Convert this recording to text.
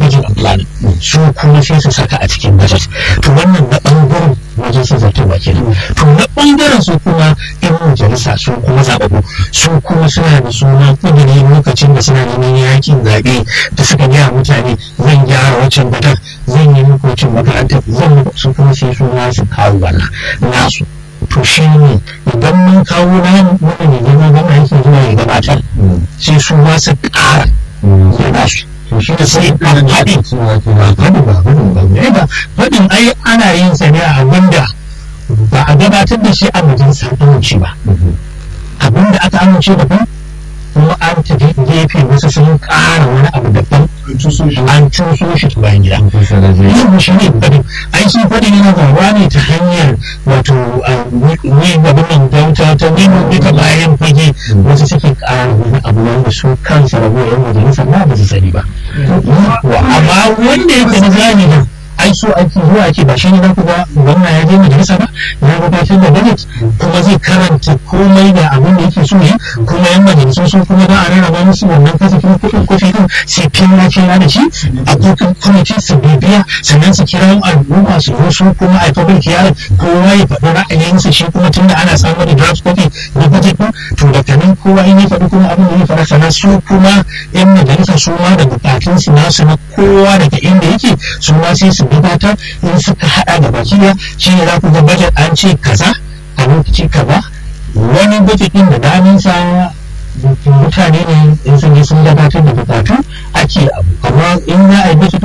budget and planning su kuma sai su saka a cikin budget to wannan na ɓangaren wajen sun zartarwa kenan to na ɓangaren su kuma yan majalisa su kuma zaɓaɓɓu su kuma suna da suna kudiri lokacin da suna neman yakin zaɓe da suka gaya mutane zan gyara waccan gadar zan yi makocin makarantar zan su kuma sai su su kawo wannan nasu to shi ne idan mun kawo na wanda ne zama gama yake zuwa ya gabatar sai su ma su ƙara ya nasu to shi da sai a faɗi faɗin ba faɗin ba ne ba faɗin ai ana yin sa ne a abinda ba a gabatar da shi a majalisar amince ba abinda aka amince daban kuma an tafi gefe wasu sun ƙara wani abu daban an cuso shi ta bayan gida yin shi ne faɗin ai shi faɗin yana faruwa ne ta hanyar wato ne gabin nan ta wuta ta nemo duka bayan fage wasu suke ƙara wani abu wanda su kansa rabuwa yan majalisa ma ba su sani ba amma wanda yake na zahiri ai so ake zuwa ake ba shi ne na kuma gwamna ya je majalisa ba ya gabatar da budget kuma zai karanta komai da abin da yake so yi kuma yan majalisun sun kuma ba a rarraba musu wannan kasafin kuɗin kofi din sai fina fina da shi a kokin kwamiti su bibiya sannan su kira al'umma su zo su kuma a public hearing kowa ya faɗi ra'ayinsa shi kuma tunda ana samun da draft copy na budget din to daga nan kowa in ya faɗi kuma abin da ya faɗa sannan su kuma yan majalisa su ma da bukatunsu nasu na kowa daga inda yake su ma sai su gabatar in suka hada da baki da shi ne za ku ga budget an ce kaza a lokaci kaza wani budget din da daminsa mutane ne in sun yi sun gabatar da bukatu ake abu amma in za a yi budget